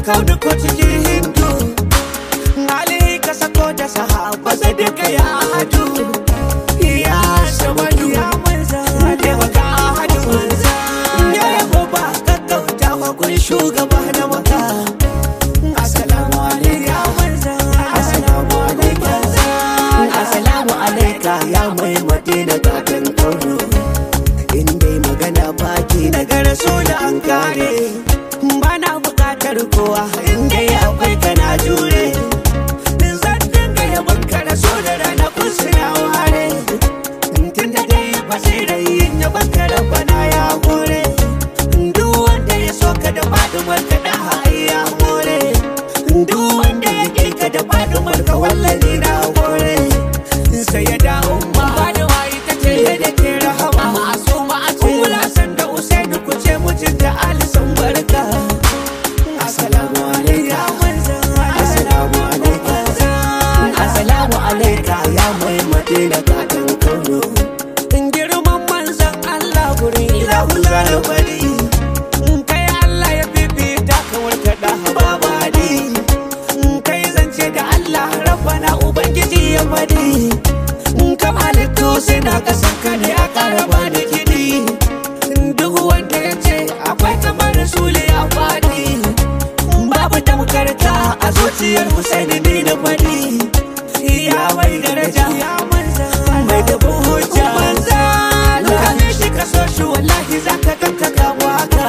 kaudu ko cikin hindu Ali ka sako da sahaba sadaka ya hadu ya samadu ya manzan taimaka hadu ya yabo ba gaggauta wa kun shugaba na maka assalamu alaikum assalamu alaikum assalamu alaikum ya mai madina kakan kaudu in dai magana baki daga rasula an kare bana bukatar kowa in dai akwai kana jure zan dinga yabon ka rasula rana kusura ware tun da dai basirai yin yabon ka rabbana ya hore duk wanda ya so ka da fadumar ka da ya more duk wanda ya ƙi ka da fadumar ka wallani na hore sai ya dawo ma faduwa ita ce da ke rahama masu ma'asu san da usaini ku ce mutum da alisan barka assalamu alaikum assalamu alaikum assalamu alaikum ya mai madina kakan kauno in girman manzan Allah gurin ilahu zara bari in kai Allah ya bibita kawar ka da babadi in kai zance da Allah rabbana ubangiji ya bari in kam halittu suna kasan ka ne a karaba da gidi duk wanda ya ce akwai kamar rasuli ya faɗi babu tamkarta a zuciyar Husaini ne da faɗi ya mai daraja mai dubin hujja kame shi ka so shi wallahi za ka ganka ka waka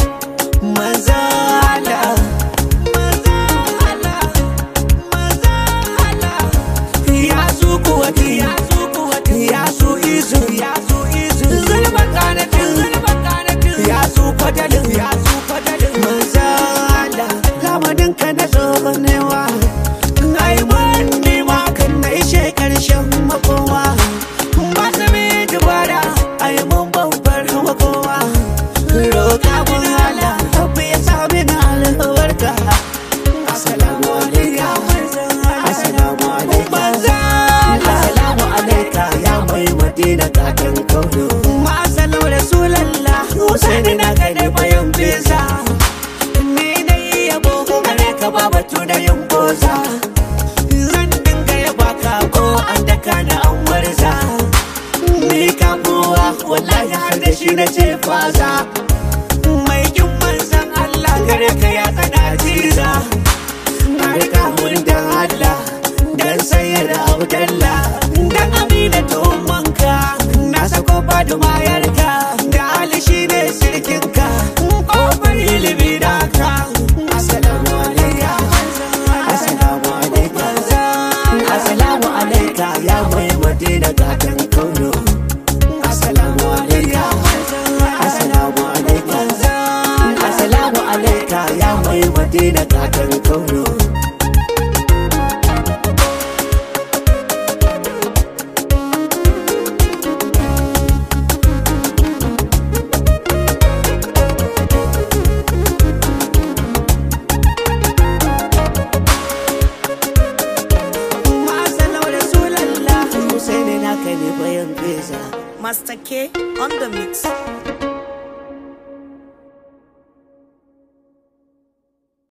manzala manzala manzala ya su kuwati ya su kuwati ya su izu ya su izu zulma kanatin zulma kanatin ya su fadalin ya su fadalin manzala lamarin ka na zo newa ai mun nema kan na ishe karshen makowa ba su mai dubara ai mun babbar makowa roƙa mun hala rabbi ya sami na albarka assalamu alaikum assalamu alaikum assalamu alaikum ya mai madina kakan kauno ma'asalau rasulallah husaini na gane bayan bisa ni na yi yabo gare ka ba batu da yin boza zan dinga yaba ka ko an daka na an warza ni kafuwa wallahi har da shi na ce faza mai kin manzan Allah gare ka ya tsada jiza na rika mun da Allah dan sayar da Abdalla dan Amina tumanka na sako faduma yarka da Ali shine sirkinka kofar ilimi da ka assalamu alaikum assalamu alaikum assalamu alaikum ya mai madina gatan kauno assalamu alaikum assalamu alaikum assalamu alaikum ya mai madina gatan kauno Ma'asalau Rasulallah Husaini na kai ne bayan beza Master K on the mix.